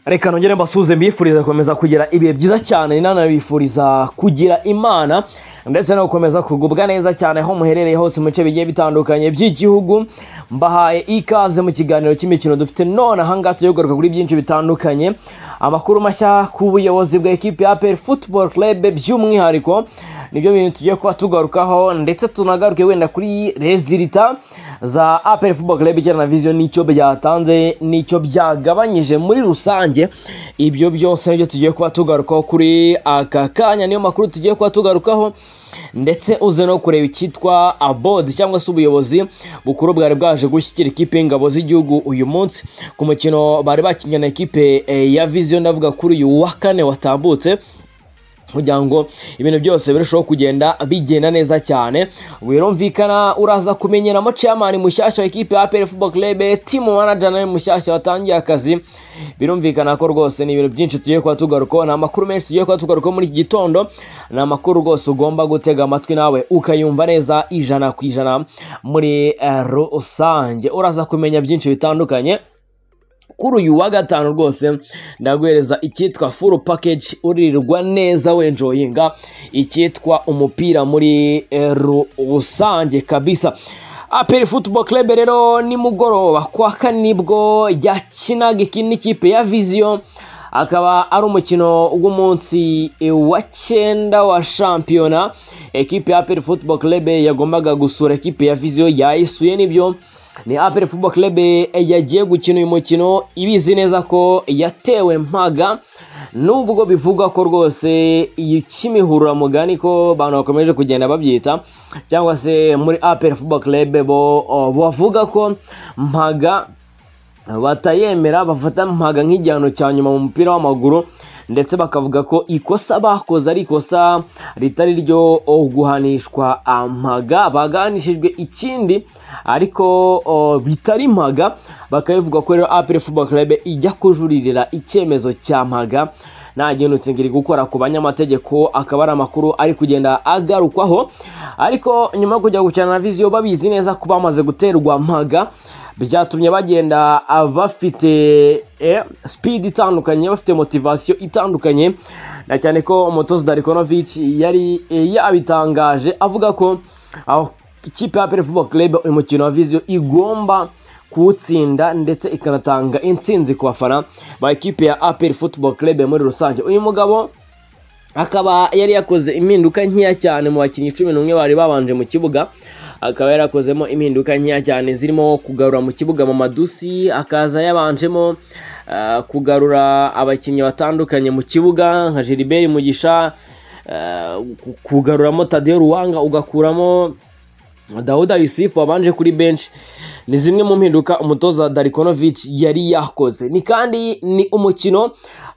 reka nongere mbasuhuze mbifuriza gukomeza kugira ibihe byiza cyane ninanabifuriza kugira imana ndetse no gukomeza kugubwa neza cyane aho muherereye hose mu bice bigiye bitandukanye by'igihugu mbahaye ikaze mu kiganiro cy'imikino dufite none ahangaha tugiye kugaruka kuri byinshi bitandukanye amakuru mashya ku buyobozi bwa ekipi ya aperi futuboro kerebe by'umwihariko nibyo bintu tugiye kuba tugarukaho ndetse tunagaruke wenda kuri rezilita za aperi futuboro kerebe ijyana na viziyo n'icyo byatanze n'icyo byagabanyije muri rusange ibyo byose nibyo tugiye kuba tugarukaho kuri aka kanya niyo makuru tugiye kuba tugarukaho ndetse uze no kureba icyitwa abodi cyangwa se ubuyobozi bukuru bwari bwaje gushyikira ikipe y'ingabo z'igihugu uyu munsi ku mukino bari bakinnye na ekipe ya viziyo ndavuga kuri uyu wa kane watambutse kugira ngo ibintu byose birusheho kugenda bigenda neza cyane birumvikana uraza kumenyeramo chairman mushyashya wa ekipe ya APR Football Club team manager nawe mushyashya watangiye akazi birumvikana ko rwose ni ibintu byinshi tugiye kuba tugarukaho ni amakuru menshi tugiye kuba tugarukaho muri iki gitondo ni amakuru rwose ugomba gutega amatwi nawe ukayumva neza ijana ku ijana muri rusange uraza kumenya byinshi bitandukanye kuri uyu wa gatanu rwose ndaguhereza icyitwa furu pakeji uririrwa neza wenjoyinga icyitwa umupira muri rusange kabisa aperi futubo kerebe rero nimugoroba kwa kane nibwo yakinaga n'ikipe ya viziyo akaba ari umukino w'umunsi wa cyenda wa shampiyona ekipe ya aperi futubo kerebe yagombaga gusura ekipe ya viziyo yayisuye nibyo ni aperi fubo kerebe yagiye gukina uyu mukino ibizi neza ko yatewe mpaga nubwo bivugwa ko rwose cy'imihuramugani ko abantu bakomeje kugenda babyita cyangwa se muri aperi fubo kerebe bo bavuga ko mpaga batayemera bafata mpaga nk'igihano cya nyuma mu mupira w'amaguru ndetse bakavuga ko ikosa bakoze ari ikosa ritari ryo guhanishwa mpaga baganishijwe ikindi ariko bitari mpaga bakabivuga ko rero aperi fubo kerebe ijya kujuririra icyemezo cya mpaga nta gihindutse iri gukora ku banyamategeko akaba ari amakuru ari kugenda agarukwaho ariko nyuma yo kujya gukina na viziyo babizi neza ko bamaze guterwa mpaga byatumye bagenda bafite sipidi itandukanye bafite motivasiyo itandukanye na cyane ko umutozi darikonovici yari yabitangaje avuga ko ikipe ya perefubo kerebe uyu mukino wa viziyo igomba kuwutsinda ndetse ikanatanga intsinzi ku bafana ba ekipe ya aperi futubo kerebe muri rusange uyu mugabo akaba yari yakoze impinduka nkeya cyane mu bakinnyi cumi n'umwe bari babanje mu kibuga akaba yarakozemo impinduka nkeya cyane zirimo kugarura mu kibuga mu madusi akaza yabanjemo kugarura abakinnyi batandukanye mu kibuga nka Gilbert mugisha kugaruramo Tadeo ruwanga ugakuramo dawuda yusifu wabanje kuri benshi ni zimwe mu mpinduka umutoza darikonovici yari yakoze ni kandi ni umukino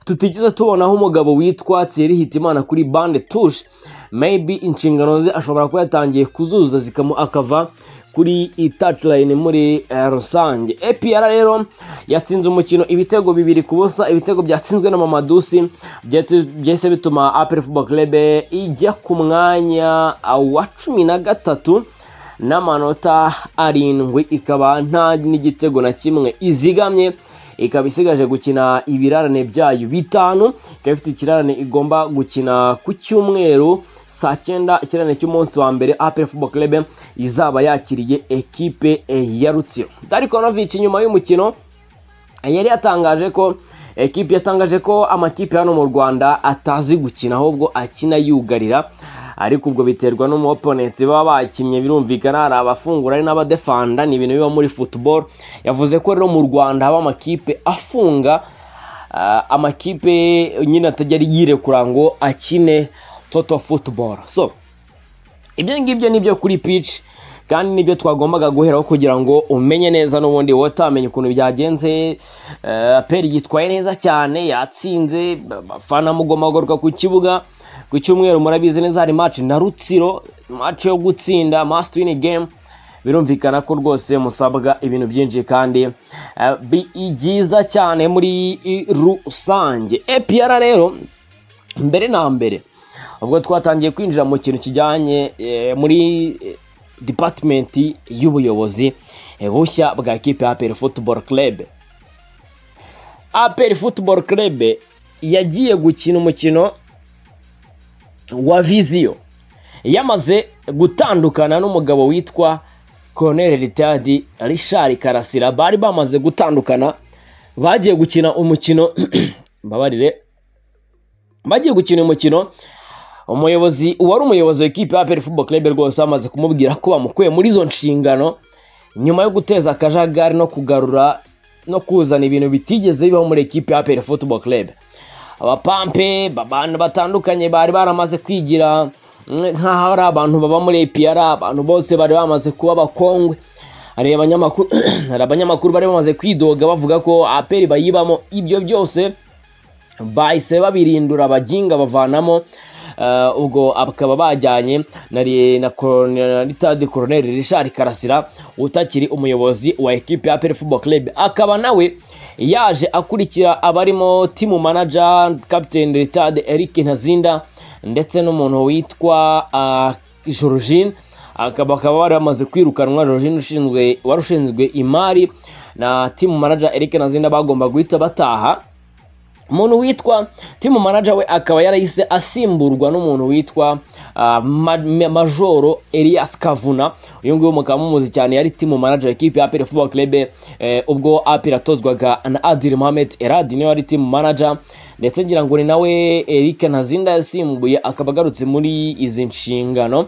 tutigeze tubonaho umugabo witwa tsiri hitimana kuri bande tushe maybe inshingano ze ashobora kuba yatangiye kuzuza zikamo akava kuri touchline muri rusange epr rero yatsinze umukino ibitego bibiri ku busa ibitego byatsinzwe na mamadusi byahise bituma aperi fubo kerebe ijya ku mwanya wa cumi na gatatu n'amanota arindwi ikaba nta n'igitego na kimwe izigamye ikaba isigaje gukina ibirarane byayo bitanu ikaba ifite ikirarane igomba gukina ku cyumweru saa cyenda ikirarane cy'umunsi wa mbere apel fubo kerebe izaba yakiriye ekipe ya rutsiro darikonovici nyuma y'umukino yari yatangaje ko ekipe yatangaje ko amakipe hano mu rwanda atazi gukina ahubwo akina yugarira ariko ubwo biterwa n'umuoponensi baba bakinnye birumvikana hari abafungura ari n'abadefanda ni ibintu biba muri futuboro yavuze ko rero mu rwanda haba amakipe afunga amakipe nyine atajya yirekura ngo akine toto futuboro so ibyo ngibyo ni byo kuri pici kandi nibyo twagombaga guheraho kugira ngo umenye neza n'ubundi wowe utamenye ukuntu byagenze aperi yitwaye neza cyane yatsinze abafana mugomba guhaguruka ku kibuga ku cyumweru murabizi neza hari maci na rutsiro maci yo gutsinda masitini gemu birumvikana ko rwose musabwa ibintu byinshi kandi eh, bi- byiza cyane muri rusange epr rero mbere na mbere ubwo twatangiye kwinjira mu kintu kijyanye eh, muri eh, dipatimenti y'ubuyobozi eh, bushya bwa kipe ya APR Football Club APR Football Club yagiye gukina umukino wa viziyo yamaze gutandukana n'umugabo witwa Colonel Ritadi Richard Karasira bari bamaze gutandukana bagiye gukina umukino mbabarire bagiye gukina umukino umuyobozi uwari umuyobozi wa ekipe ya APR Football Club rwose amaze kumubwira ko bamukuye muri izo nshingano nyuma yo guteza akajagari no kugarura no kuzana ibintu bitigeze bibaho muri ekipe ya APR Football Club abapampe abantu batandukanye bari baramaze kwigira mm, nk'aho ari abantu baba muri APR abantu bose bari bamaze kuba abakongwe hari abanyamakuru hari abanyamakuru bari bamaze kwidoga bavuga ko APR bayibamo ibyo byose bahise babirindura abaginga bavanamo eh, ubwo bakaba bajyanye na ri- na Colonel- ritadi koroneri rishari karasira utakiri umuyobozi wa ekipe ya APR football club akaba nawe yaje akurikira abarimo timu manager captain ritadi eric ntazinda ndetse n'umuntu witwa uh, jorogine akaba bakaba bari bamaze kwirukanwa jorogine ushinzwe wari ushinzwe imari na timu manager eric ntazinda bagomba guhita bataha umuntu witwa timu manager we akaba yarahise asimburwa n'umuntu witwa uh, Ma- Ma- majoro elias kavuna uyu nguyu mukaba mumuzi cyane yari timu manager ekipe ya apera football club eh, ubwo apera atozwaga na adil mohamed eradi niwe wari timu manager ndetse ngira ngo ni nawe eric ntazinda yasimbuye akaba agarutse muri izi nshingano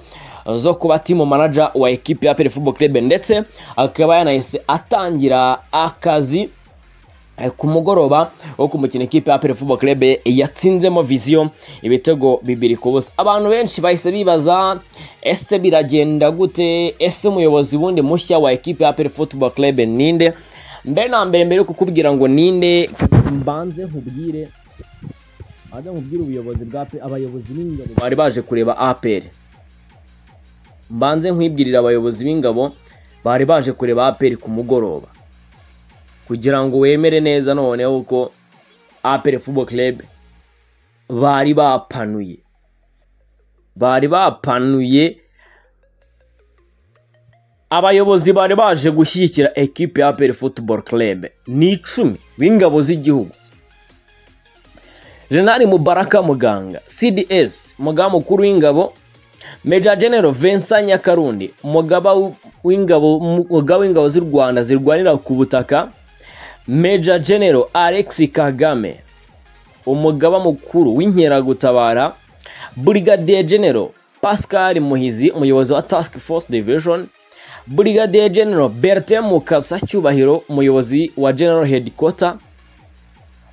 zo kuba timu manager wa ekipe ya apera football club ndetse akaba yanahise atangira akazi Eh, ku mugoroba wo ku mukino ikipe ya APR Football Club yatsinzemo Vision ibitego bibiri ku busa abantu benshi bahise bibaza ese biragenda gute ese umuyobozi wundi mushya wa ekipe ya APR Football Club ninde mbere na mbere mbere yo kukubwira ngo ninde mbanze nkubwire mbanze nkubwire ubuyobozi bwa APR abayobozi b'ingabo bari baje kureba APR mbanze nkwibwirira abayobozi b'ingabo bari baje kureba APR ku mugoroba kugira ngo wemere neza noneho ko apere football club bari bapanuye bari bapanuye abayobozi bari baje gushyigikira ekipe ya apere football club ni icumi b'ingabo z'igihugu jenali mubaraka muganga cds mugaba mukuru w'ingabo Major General Vincent Nyakarundi umugaba w- w'ingabo umugaba w'ingabo z'u Rwanda zirwanira ku butaka Major General Alex Kagame umugaba mukuru w'inkeragutabara Brigadier General Pascal Muhizi umuyobozi wa Task Force Division Brigadier General Bertin Mukasa Cyubahiro umuyobozi wa General Headquarter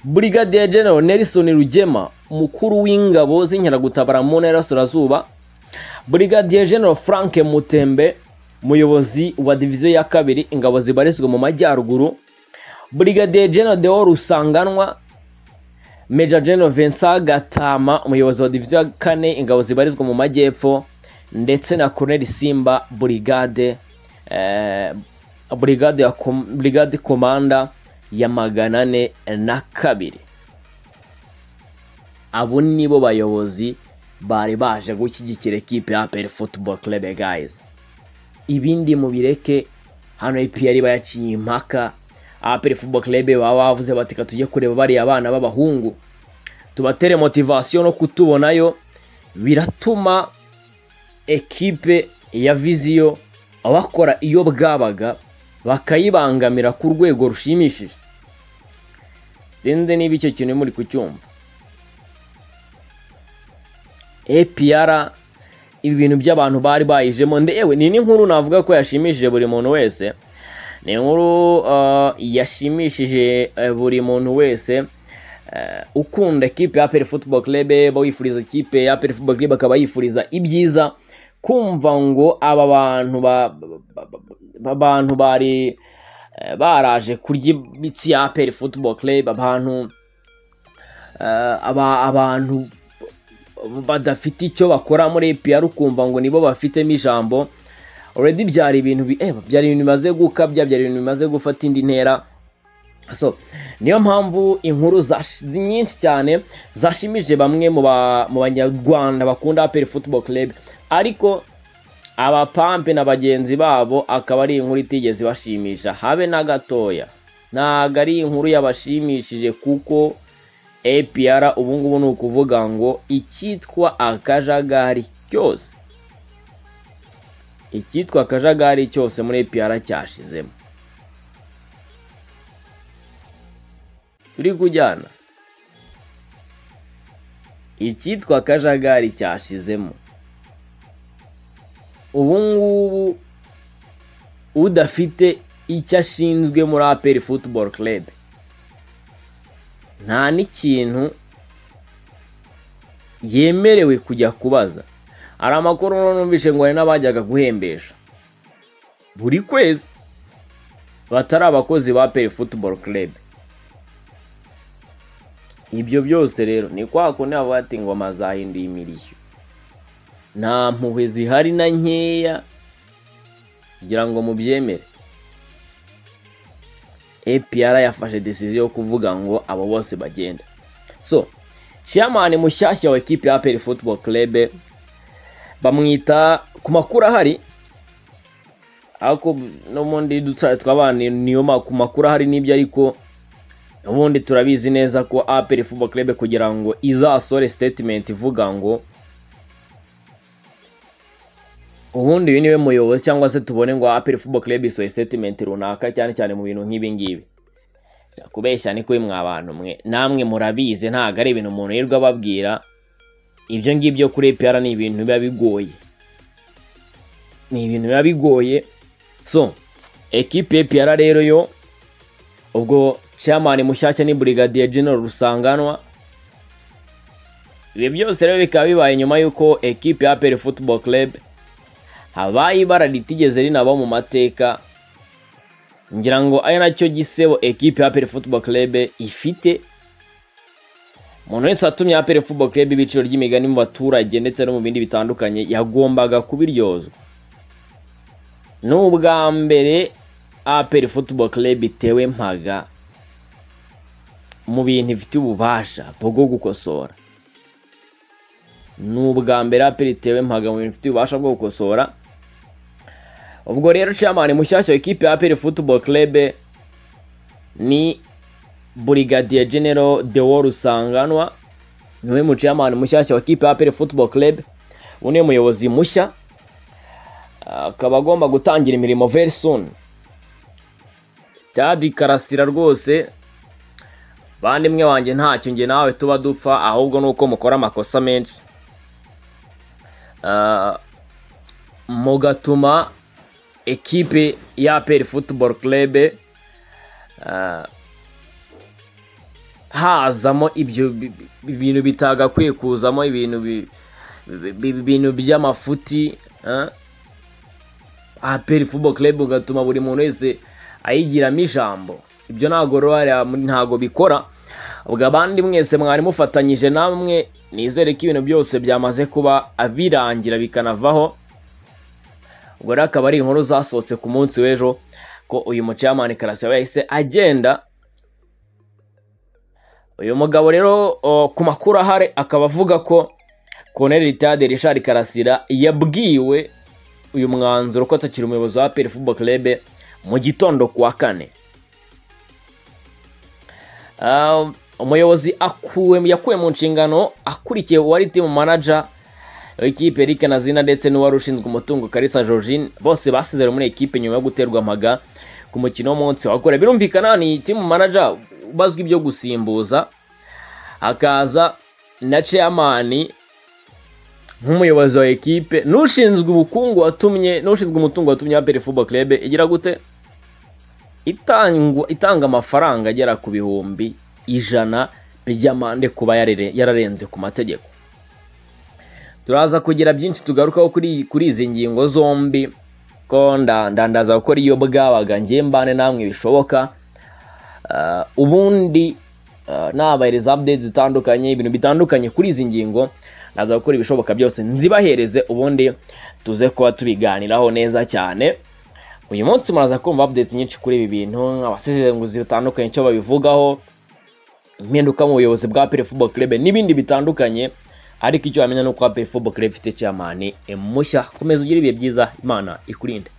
Brigadier General Nelson Rugema umukuru w'ingabo z'inkeragutabara mu ntara y'Iburasirazuba Brigadier General Frank Mutembe umuyobozi wa diviziyo ya kabiri ingabo zibarizwa mu majyaruguru Brigadier General Deo Rusanganwa Major General Vincent Gatama umuyobozi wa diviziyo ya kane ingabo zibarizwa mu majyepfo ndetse na Colonel Simba Brigade eh, Brigade ya com, Brigade Komanda ya magana ane na kabiri abo nibo bayobozi bari baje gushyigikira ekipe ya APR Football Club guys ibindi mubireke hano APR bayaciye impaka APR Football Club baba bavuze bati "Ka tujye kureba bariya abana b'abahungu tubatere motivation no kutubonayo biratuma ekipe ya viziyo bakora iyo bwabaga bakayibangamira ku rwego rushimishije sinzi niba icyo kintu muri kucyumva APR ibi bintu by'abantu bari bayijemo ndewe ni n'inkuru navuga ko yashimishije buri muntu wese ni inkuru uh, yashimishije eh, buri muntu wese eh, ukunda ekipe ya APR Football Club bawifuriza ikipe ya APR Football Club akaba yifuriza ibyiza kumva ngo aba bantu ba, ba, ba, ba, abantu bari eh, baraje kurya imitsi ya APR Football Club abantu eh, aba, abantu badafite icyo bakora muri APR ukumva ngo nibo bafitemo ijambo already byari ibintu bi- eh, byari ibintu bimaze gukabya byari ibintu bimaze gufata indi ntera so niyo mpamvu inkuru zash- zi- nyinshi cyane zashimije bamwe mu ba- mu banyarwanda bakunda aperi football club ariko abapampe na bagenzi babo akaba ari inkuru itigeze ibashimisha habe na gatoya ntabwo ari inkuru yabashimishije kuko APR ubu ngubu ni ukuvuga ngo icyitwa akajagari cyose icyitwa akajagari cyose muri APR cyashizemo turi kujyana icyitwa akajagari cyashizemo ubu ngubu udafite icyo ashinzwe muri aperi football club nta n'ikintu yemerewe kujya kubaza hari amakuru numvise ngo hari n'abajyaga guhembesha buri kwezi batari abakozi ba aperi football club ibyo byose rero ni kwa kundi bavuga ati ingoma zahinduye imirishyo nta mpuhwe zihari na nkeya kugira ngo mubyemere APR yafashe decision yo kuvuga ngo abo bose bagenda so chairman mushyashya wa ekipe ya APR Football Club bamwita ku makuru ahari ako no mundi dutsa twabana niyo ma- ku makuru ahari nibyo ariko ubundi turabizi neza ko APR Football Club kugira ngo izasore statement ivuga ngo ubundi uyu niwe muyobozi cyangwa se tubone ngo aperi football club isohoye statement runaka cyane cyane mu bintu nk'ibi ngibi kubeshya ni kuri mwa bantu mwe namwe murabizi ntabwo ari ibintu umuntu yirirwa ababwira ibyo ngibyo kuri APR ni ibintu biba bigoye ni ibintu biba bigoye so ekipe APR rero yo ubwo chairman mushyashya ni brigadier general rusanganwa ibi byose rero bikaba bibaye nyuma y'uko ekipe ya APR football club habaye ibara ritigeze rinaba mu mateka ngira ngo ari nacyo gisebo ekipe ya APR Football Club ifite umuntu wese watumye APR Football Club ibiciro ry'imigani mu baturage ndetse no mu bindi bitandukanye yagombaga kubiryozwa ni ubwa mbere APR Football Club itewe mpaga mu bintu ifite ububasha bwo gukosora ni ubwa mbere APR itewe mpaga mu bintu ifite ububasha bwo gukosora ubwo rero chairman mushyashya w'ikipe ya APR Football Club ni Brigadier General Deo Rusanganwa niwe mu chairman mushyashya w'ikipe ya APR Football Club ubu niwe muyobozi mushya akaba agomba gutangira imirimo very soon Tadi Karasira rwose bandimwe wanjye ntacyo njye nawe tuba dupfa ahubwo ni uko mukora amakosa menshi Ah, mugatuma ekipe ya APR Football Club ah, hazamo ibyo bi- bi- bintu bitagakwiye kuzamo ibintu bi- bi- bi- ibintu by'amafuti ah. APR Football Club ugatuma buri muntu wese ayigiramo ijambo ibyo ntabwo ruhare ntabwo bikora ubwo abandi mwese mwari mufatanyije namwe nizere ko ibintu byose byamaze kuba birangira bikanavaho ubwo rero akaba ari inkuru zasohotse ku munsi w'ejo ko uyu mucamani karasira yahise agenda uyu mugabo rero o, ku makuru ahari akaba avuga ko Colonel Ritade Richard Karasira yabwiwe uyu mwanzuro ko atakiri umuyobozi wa APR Football Club mu gitondo ku wa kane Um, umuyobozi akuwe yakuwe mu nshingano akurikiye uwari timu manager w'ikipe Eric Nazina ndetse n'uwari ushinzwe umutungo Kalisa Georgine bose basezeranye muri ekipe nyuma yo guterwa amaga ku mukino w'umunsi wa kure birumvikana ni timu manager ubazwi ibyo gusimbuza hakaza na chairman nk'umuyobozi wa ekipe n'ushinzwe ubukungu watumye n'ushinzwe umutungo watumye APR Football Club igira gute itangwa itanga amafaranga agera ku bihumbi ijana by'amande kuba yarare- yararenze ku mategeko turaza kugira byinshi tugarukaho kuri kuri izi ngingo zombi ko nda- ndandaza gukora iyo bwabaga ngiye mbane namwe bishoboka Ah, ubundi ah, nabahereza updates zitandukanye ibintu bitandukanye kuri izi ngingo naza gukora ibishoboka byose nzibahereze ubundi tuze kuba tubiganiraho neza cyane uyu munsi muraza kumva updates nyinshi kuri ibi bintu abasesenguzi batandukanye icyo babivugaho impinduka mu buyobozi bwa Pele Football Club n'ibindi bitandukanye ariko icyo wamenya ni uko Pele Football Club ifite chairman mushya komeza ugire ibihe byiza imana ikurinde